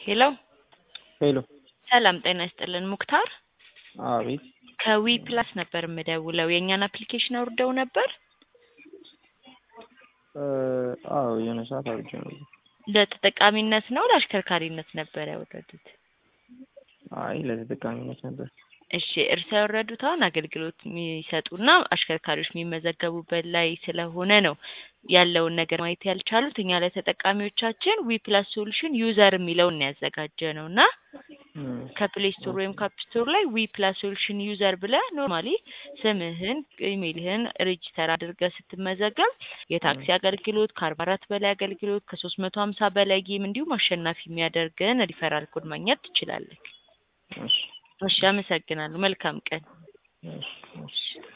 ሄሎ ሄሎ ሰላም ጤና ይስጥልን ሙክታር አቤት ከዊ ፕላስ ነበር የምደውለው የእኛን አፕሊኬሽን አውርደው ነበር እ አዎ የሆነ ሰዓት አውርጄ ነበር። ለተጠቃሚነት ነው ለአሽከርካሪነት ነበር ያወረዱት አይ ለተጠቃሚነት ነበር። እሺ እርስዎ ያወረዱት አሁን አገልግሎት የሚሰጡና አሽከርካሪዎች የሚመዘገቡበት ላይ ስለሆነ ነው ያለውን ነገር ማየት ያልቻሉት። እኛ ለተጠቃሚዎቻችን ዊ ፕላስ ሶሉሽን ዩዘር የሚለውን ነው ያዘጋጀ ነው እና እም፣ ከፕሌይ ስቶር ወይም ከአፕ ስቶር ላይ ዊ ፕላስ ሶሉሽን ዩዘር ብለህ ኖርማሊ ስምህን ኢሜይልህን ሬጂስተር አድርገህ ስትመዘገብ የታክሲ አገልግሎት ከአርባ አራት በላይ አገልግሎት ከሶስት መቶ ሀምሳ በላይ ጌም እንዲሁም አሸናፊ የሚያደርግህን ሪፈራል ኮድ ማግኘት ትችላለህ። እሺ እሺ አመሰግናለሁ። መልካም ቀን። እሺ እሺ